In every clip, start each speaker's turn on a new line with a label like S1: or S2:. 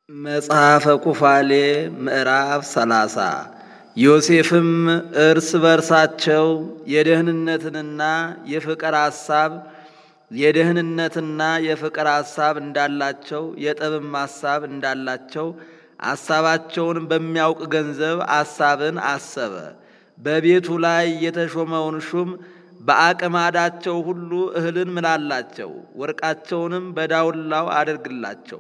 S1: መጽሐፈ ኩፋሌ ምዕራፍ ሰላሳ ዮሴፍም እርስ በርሳቸው የደህንነትንና የፍቅር ሐሳብ የደህንነትና የፍቅር ሐሳብ እንዳላቸው የጠብም ሐሳብ እንዳላቸው ሐሳባቸውን በሚያውቅ ገንዘብ ሐሳብን አሰበ። በቤቱ ላይ የተሾመውን ሹም በአቅማዳቸው ሁሉ እህልን ምላላቸው፣ ወርቃቸውንም በዳውላው አድርግላቸው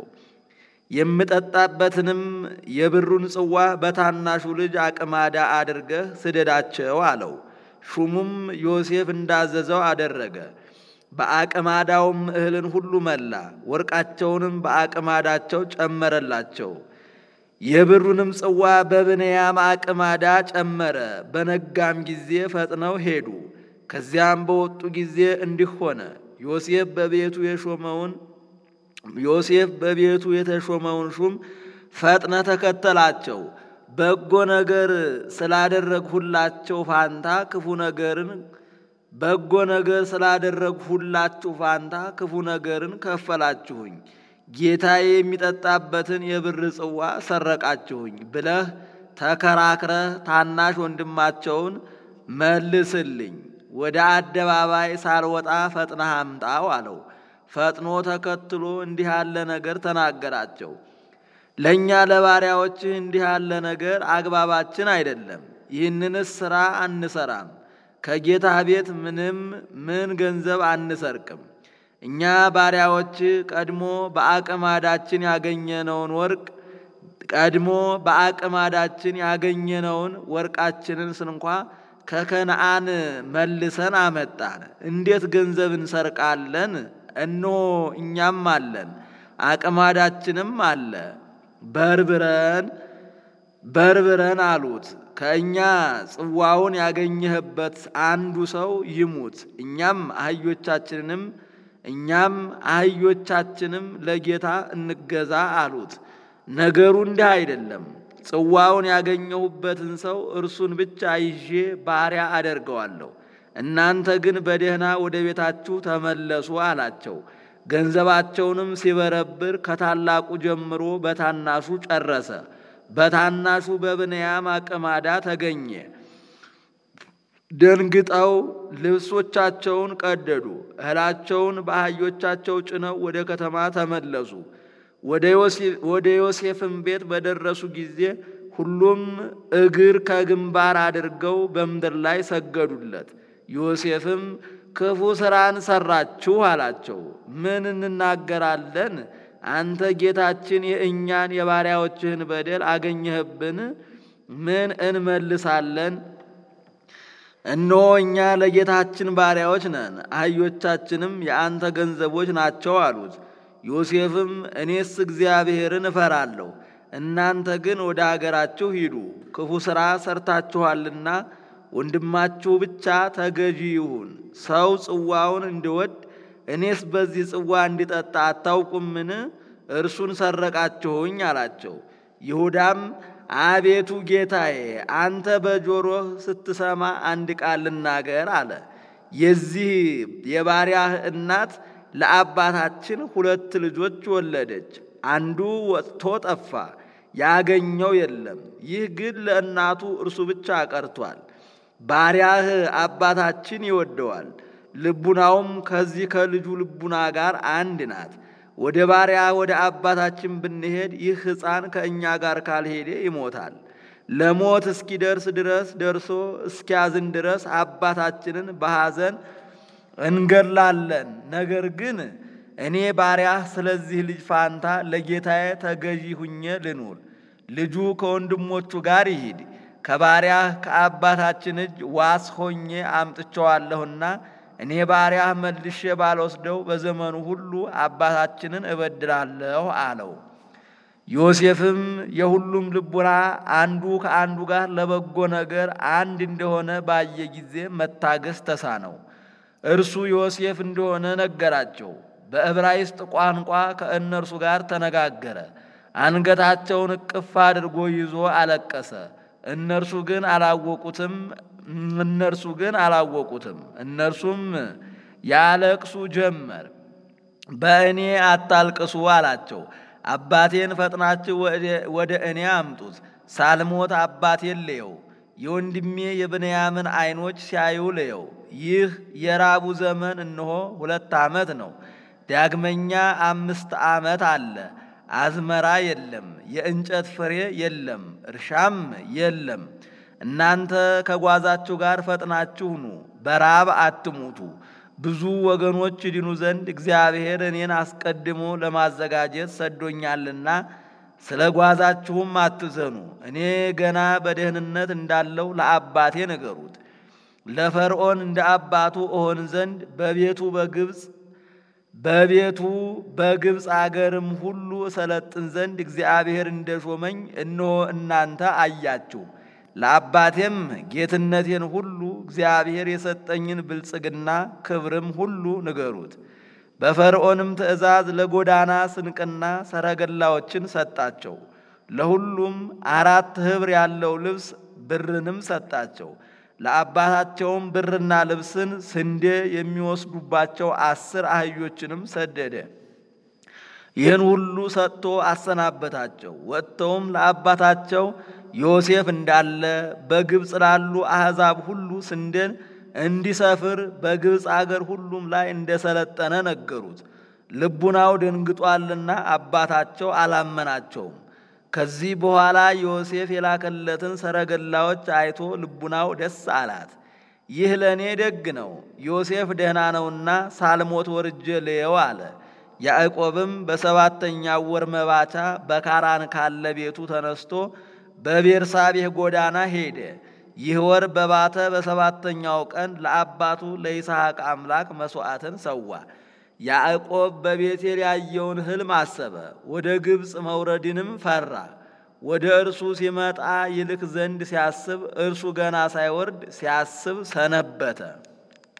S1: የምጠጣበትንም የብሩን ጽዋ በታናሹ ልጅ አቅማዳ አድርገህ ስደዳቸው አለው። ሹሙም ዮሴፍ እንዳዘዘው አደረገ። በአቅማዳውም እህልን ሁሉ መላ፣ ወርቃቸውንም በአቅማዳቸው ጨመረላቸው። የብሩንም ጽዋ በብንያም አቅማዳ ጨመረ። በነጋም ጊዜ ፈጥነው ሄዱ። ከዚያም በወጡ ጊዜ እንዲህ ሆነ ዮሴፍ በቤቱ የሾመውን ዮሴፍ በቤቱ የተሾመውን ሹም ፈጥነ ተከተላቸው። በጎ ነገር ስላደረግሁላቸው ፋንታ ክፉ ነገርን በጎ ነገር ስላደረግሁላችሁ ፋንታ ክፉ ነገርን ከፈላችሁኝ፣ ጌታዬ የሚጠጣበትን የብር ጽዋ ሰረቃችሁኝ ብለህ ተከራክረህ ታናሽ ወንድማቸውን መልስልኝ፣ ወደ አደባባይ ሳልወጣ ፈጥነህ አምጣው አለው። ፈጥኖ ተከትሎ እንዲህ ያለ ነገር ተናገራቸው። ለእኛ ለባሪያዎችህ እንዲህ ያለ ነገር አግባባችን አይደለም። ይህንንስ ሥራ አንሰራም። ከጌታ ቤት ምንም ምን ገንዘብ አንሰርቅም። እኛ ባሪያዎችህ ቀድሞ በአቅማዳችን ያገኘነውን ወርቅ ቀድሞ በአቅማዳችን ያገኘነውን ወርቃችንን ስንኳ ከከነአን መልሰን አመጣን። እንዴት ገንዘብ እንሰርቃለን? እነሆ እኛም አለን አቅማዳችንም አለ። በርብረን በርብረን አሉት። ከእኛ ጽዋውን ያገኘህበት አንዱ ሰው ይሙት፣ እኛም አህዮቻችንንም እኛም አህዮቻችንም ለጌታ እንገዛ አሉት። ነገሩ እንዲህ አይደለም። ጽዋውን ያገኘሁበትን ሰው እርሱን ብቻ ይዤ ባሪያ አደርገዋለሁ። እናንተ ግን በደህና ወደ ቤታችሁ ተመለሱ አላቸው። ገንዘባቸውንም ሲበረብር ከታላቁ ጀምሮ በታናሹ ጨረሰ። በታናሹ በብንያም አቅማዳ ተገኘ። ደንግጠው ልብሶቻቸውን ቀደዱ፣ እህላቸውን በአህዮቻቸው ጭነው ወደ ከተማ ተመለሱ። ወደ ዮሴፍም ቤት በደረሱ ጊዜ ሁሉም እግር ከግንባር አድርገው በምድር ላይ ሰገዱለት። ዮሴፍም ክፉ ሥራን ሠራችሁ አላቸው። ምን እንናገራለን? አንተ ጌታችን የእኛን የባሪያዎችህን በደል አገኘህብን? ምን እንመልሳለን? እነሆ እኛ ለጌታችን ባሪያዎች ነን፣ አህዮቻችንም የአንተ ገንዘቦች ናቸው አሉት። ዮሴፍም እኔስ እግዚአብሔርን እፈራለሁ፣ እናንተ ግን ወደ አገራችሁ ሂዱ፣ ክፉ ሥራ ሰርታችኋልና ወንድማችሁ ብቻ ተገዢ ይሁን። ሰው ጽዋውን እንዲወድ እኔስ በዚህ ጽዋ እንዲጠጣ አታውቁምን? እርሱን ሰረቃችሁኝ አላቸው። ይሁዳም አቤቱ ጌታዬ፣ አንተ በጆሮህ ስትሰማ አንድ ቃል ልናገር አለ። የዚህ የባሪያህ እናት ለአባታችን ሁለት ልጆች ወለደች። አንዱ ወጥቶ ጠፋ፣ ያገኘው የለም። ይህ ግን ለእናቱ እርሱ ብቻ ቀርቷል። ባሪያህ አባታችን ይወደዋል፣ ልቡናውም ከዚህ ከልጁ ልቡና ጋር አንድ ናት። ወደ ባሪያ ወደ አባታችን ብንሄድ ይህ ሕፃን ከእኛ ጋር ካልሄደ ይሞታል። ለሞት እስኪደርስ ድረስ ደርሶ እስኪያዝን ድረስ አባታችንን በሐዘን እንገድላለን። ነገር ግን እኔ ባሪያህ ስለዚህ ልጅ ፋንታ ለጌታዬ ተገዢ ሁኜ ልኑር። ልጁ ከወንድሞቹ ጋር ይሂድ ከባሪያህ ከአባታችን እጅ ዋስ ሆኜ አምጥቸዋለሁና እኔ ባሪያህ መልሼ ባልወስደው በዘመኑ ሁሉ አባታችንን እበድላለሁ አለው። ዮሴፍም የሁሉም ልቡና አንዱ ከአንዱ ጋር ለበጎ ነገር አንድ እንደሆነ ባየ ጊዜ መታገስ ተሳነው። እርሱ ዮሴፍ እንደሆነ ነገራቸው። በዕብራይስጥ ቋንቋ ከእነርሱ ጋር ተነጋገረ። አንገታቸውን እቅፍ አድርጎ ይዞ አለቀሰ። እነርሱ ግን አላወቁትም። እነርሱ ግን አላወቁትም። እነርሱም ያለቅሱ ጀመር። በእኔ አታልቅሱ አላቸው። አባቴን ፈጥናችሁ ወደ እኔ አምጡት፣ ሳልሞት አባቴን ልየው። የወንድሜ የብንያምን ዐይኖች ሲያዩ ልየው። ይህ የራቡ ዘመን እነሆ ሁለት ዓመት ነው። ዳግመኛ አምስት ዓመት አለ። አዝመራ የለም፣ የእንጨት ፍሬ የለም፣ እርሻም የለም። እናንተ ከጓዛችሁ ጋር ፈጥናችሁ ኑ፣ በራብ አትሙቱ። ብዙ ወገኖች ይድኑ ዘንድ እግዚአብሔር እኔን አስቀድሞ ለማዘጋጀት ሰዶኛልና ስለ ጓዛችሁም አትዘኑ። እኔ ገና በደህንነት እንዳለው ለአባቴ ንገሩት። ለፈርዖን እንደ አባቱ እሆን ዘንድ በቤቱ በግብፅ በቤቱ በግብፅ አገርም ሁሉ እሰለጥን ዘንድ እግዚአብሔር እንደሾመኝ እነሆ እናንተ አያችሁ። ለአባቴም ጌትነቴን ሁሉ እግዚአብሔር የሰጠኝን ብልጽግና ክብርም ሁሉ ንገሩት። በፈርዖንም ትእዛዝ ለጎዳና ስንቅና ሰረገላዎችን ሰጣቸው። ለሁሉም አራት ኅብር ያለው ልብስ ብርንም ሰጣቸው። ለአባታቸውም ብርና ልብስን ስንዴ የሚወስዱባቸው አስር አህዮችንም ሰደደ። ይህን ሁሉ ሰጥቶ አሰናበታቸው። ወጥተውም ለአባታቸው ዮሴፍ እንዳለ በግብፅ ላሉ አሕዛብ ሁሉ ስንዴን እንዲሰፍር በግብፅ አገር ሁሉም ላይ እንደሰለጠነ ነገሩት። ልቡናው ደንግጧልና አባታቸው አላመናቸውም። ከዚህ በኋላ ዮሴፍ የላከለትን ሰረገላዎች አይቶ ልቡናው ደስ አላት። ይህ ለእኔ ደግ ነው፣ ዮሴፍ ደህና ነውና ሳልሞት ወርጄ ልየው አለ። ያዕቆብም በሰባተኛው ወር መባቻ በካራን ካለ ቤቱ ተነስቶ በቤርሳቤህ ጎዳና ሄደ። ይህ ወር በባተ በሰባተኛው ቀን ለአባቱ ለይስሐቅ አምላክ መሥዋዕትን ሰዋ። ያዕቆብ በቤቴል ያየውን ሕልም አሰበ፣ ወደ ግብፅ መውረድንም ፈራ። ወደ እርሱ ሲመጣ ይልክ ዘንድ ሲያስብ እርሱ ገና ሳይወርድ ሲያስብ ሰነበተ።